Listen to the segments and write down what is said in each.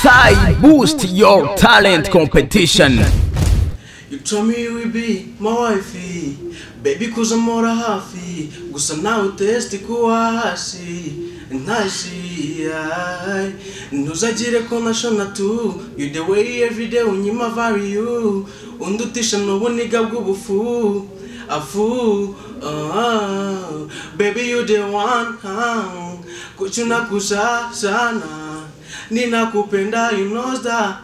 Sai Boost Your Talent Competition. You told me you would be my wifey Baby cause I'm more hafi Gusa nawe uteste kuwa hasi Ntashi ay. Ntuzagire ko nashona tu You the way every day unyima value Undutisha n'ubuniga bw'ubufu Afu uh, Baby you the one huh? Kuchuna kusa sana Ninakupenda you know that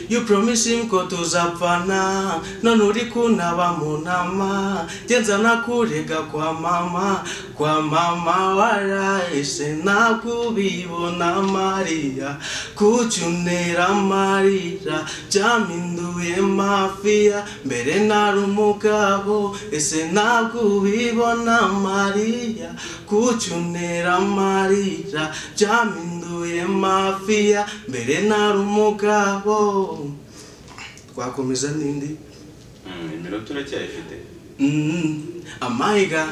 You promising ko tuzapfana none uri kunaba mu nama genza nakurega kwa mama kwa mama warahise nakubibona Maria kucyunera amarira byaminduye mafiya mbere nari umugabo ese nakubibona Maria kucyunera amarira byaminduye mafiya mbere nari umugabo twakomeza n'indi iminota uracyayifite Mm, amayiga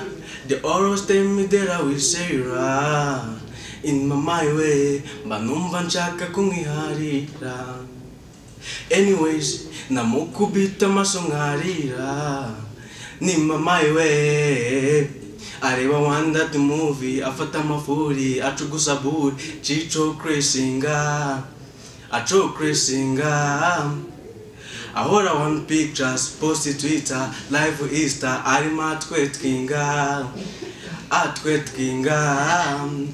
the oral stem that I will say ra in my my way mba numva nshaka kumwiharira anyways namukubita amaso nkarira ni mama we areba wanda the movie afata amafuri acugusa buri cico kresinga aco kresinga ahora one pictures posti twitter live easter arimo atwetwinga atwetwinga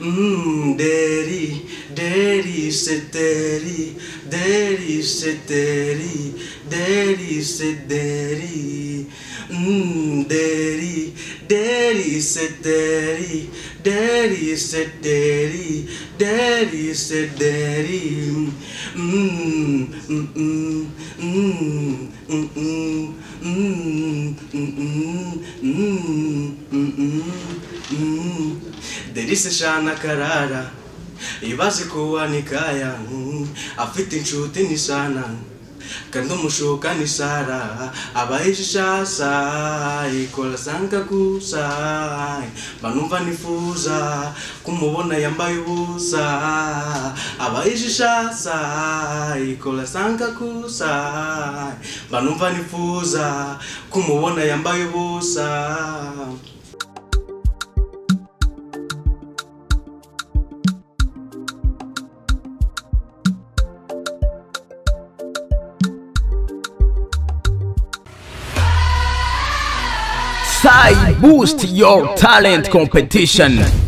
Mm, deri deri seteri deri seteri deri seteri Mm, deri deri seteri deri seteri deri seteri Mm, mm, mm, mm, mm, mm, mm, mm, mm, mm, mm. Mm, Derise shana karara ibaze kuwa nikaya mm, afite inshuti ni sana kandi umushuka ni sara abayishasa ikora sanga gusa banumva nifuza kumubona yambaye ubusa abayishasa ikora sanga gusa banumva nifuza kumubona yambaye ubusa Sai Boost Your Talent Competition.